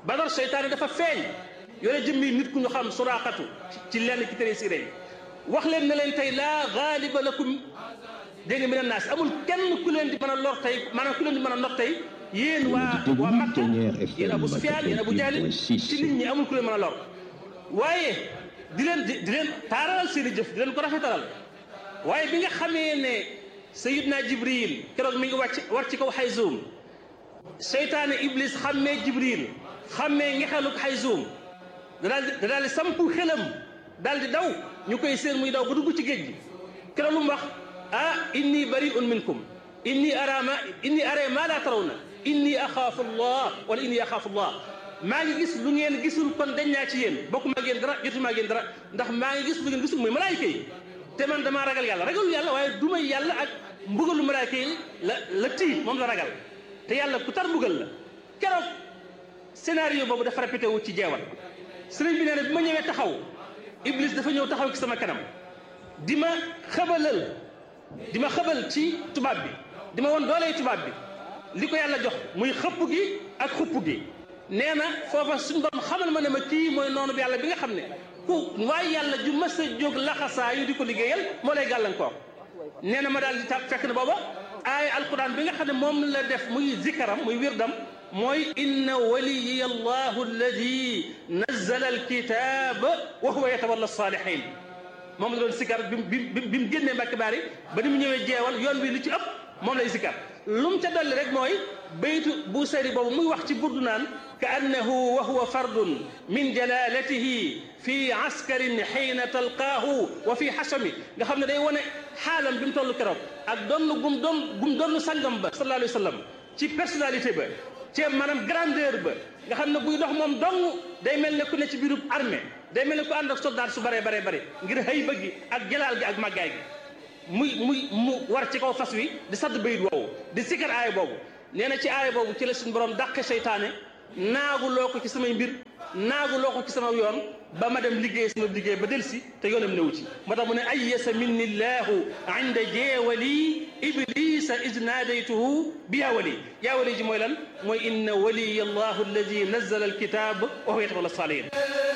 badar seytaane dafa feeñ yore jëmmi nit ku ñu xam suraqatu ci lenn ci tere siré yi wax leen ne leen tey laa gaaliba lakum dégg nga mina naas amul kenn ku leen di mën a lor tey maanaam ku leen di mën a not tey yéen waa waa Makka yéen Abu Sufyaan yéen Abu Jahl ci nit ñi amul ku leen mën a lor waaye di leen di di leen taaralal seen i jëf di leen ko rafetalal waaye bi nga xamee ne Sayyidna Jibril keroog mi ngi wàcc war ci kaw Xayzuum seytaane Iblis xammee Jibril xammee ngexeluk Xayzuum da daal di da daal di sampu xelam daal di daw ñu koy seen muy daw ba dugg ci géej gi keroog lu mu wax ah inni bari'un minkum inni ara ma inni ara ma la tarawna inni axaafu allah wala inni axaafu allah maa ngi gis lu ngeen gisul kon dañ naa ci yéen bokku maa ngeen dara jotu maa ngeen dara ndax maa ngi gis lu ngeen gisul muy malaayika yi te man damaa ragal yàlla ragalul yàlla waaye du may yàlla ak mbugalu malaayika yi la la tiit moom la ragal te yàlla ku tar mbugal la keroog scénario boobu dafa répété wu ci jeewal sëriñ bi nee na bi ma ñëwee taxaw iblis dafa ñëw taxaw ci sama kanam di ma xabalal di ma xabal ci tubaab bi di ma woon dooley tubaab bi li ko yàlla jox muy xëpp gi ak xupp gi nee na foofa suñu borom xamal ma ne ma kii mooy noonu bi yàlla bi nga xam ne ku waaye yàlla ju mas a jóg laxasaa yu di ko liggéeyal moo lay gàllankoor nee na ma daal di tàb fekk na booba aaya alquran bi nga xam ne moom la def muy zikaram muy wirdam mooy inna waliya allahu alladi nazzala alkitaba wa huwa yatawalla salihin moom la doon sikar bi bi bi mu génnee mbàkki baari ba ni mu ñëwee jeewal yoon wi li ci ëpp moom lay sikar lu mu ca dolli rek mooy baytu bu sari boobu muy wax ci burdu naan ka annahu wa huwa fardun min jalalatihi fi askarin xiina talqaahu wa fi xasami nga xam ne day wane xaalam bi mu toll keroog ak donn gum doon gum doon sangam ba sallallahu alayhi wa sallam ci personnalité ba ci maanaam grandeur ba nga xam ne buy dox moom dong day mel ne ku ne ci biirub armée day mel ne ku ànd ak soldat su baree baree bare ngir xëy bëgg gi ak jalaal gi ak màggaay gi muy muy mu war ci kaw fas wi di sadd bayit woowu di sikkar aaya boobu nee na ci aaya boobu ci la suñu borom dàqe seytaane naagu loo ko ci samay mbir naagu loo ko ci sama yoon ba ma dem liggéey sama liggéey ba delsi te yoonam newu ci moo tax mu ne ayyasa minni llahu inda jeewali iblisa id naadaytuhu bi yaa wali yaa wali ji mooy lan mooy inna waliya allahu alladi nazzala alkitab wa huwa yatawalla salihin